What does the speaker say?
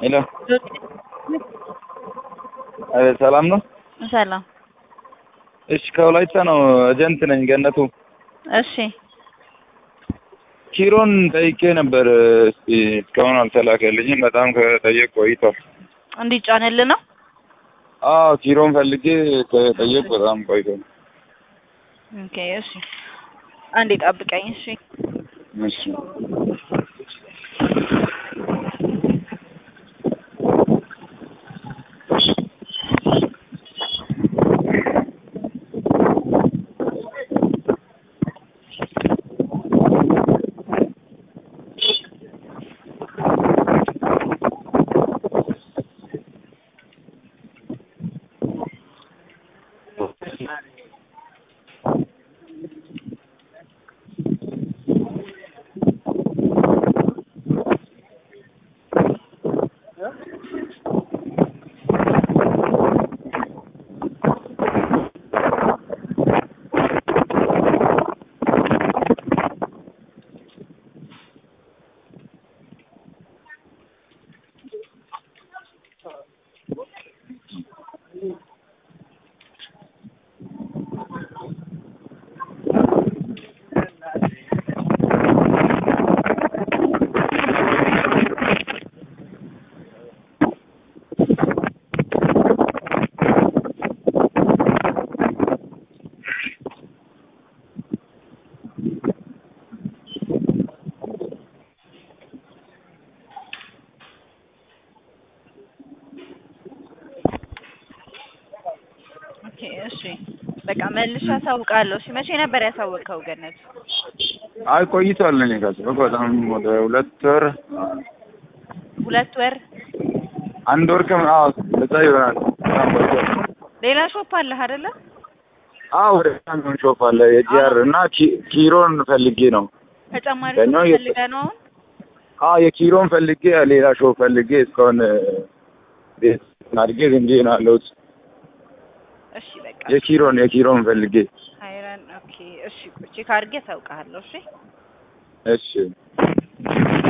ሄሎ አቤት፣ ሰላም ነው? ሰላም። እሺ፣ ከወላይታ ነው። ኤጀንት ነኝ ገነቱ። እሺ ኪሮን ጠይቄ ነበር። እስቲ እስካሁን አልተላከልኝም። በጣም ከጠየቅ ቆይቷል። እንዲጫንልህ ነው። አዎ ኪሮን ፈልጌ ከጠየቅ በጣም ቆይቷል። ኦኬ እሺ፣ አንዴ ጠብቀኝ። እሺ እሺ ኦኬ እሺ፣ በቃ መልሼ አሳውቃለሁ። እሺ መቼ ነበር ያሳወቅከው ገነት? አይ ቆይቷል። እኔ ካሰብኩ በጣም ወደ ሁለት ወር ሁለት ወር። አንድ ወር ከም አዎ እዛ ይሆናል። በጣም ቆይቷል። ሌላ ሾፕ አለህ አይደለ? አዎ ወደ ሳሚሆን ሾፍ አለ የጂአር እና ኪ- ኪሮን ፈልጌ ነው። ተጨማሪ ገና ሾፕ የት- ፈልገህ ነው አሁን? አዎ የኪሮን ፈልጌ ሌላ ሾፍ ፈልጌ እስካሁን ቤት አድርጌ ዝም ብዬ ነው ያለሁት። እሺ በቃ የኪሮን የኪሮን ፈልጌ አይረን ኦኬ እሺ፣ ቼክ አድርጌ አሳውቅሃለሁ። እሺ እሺ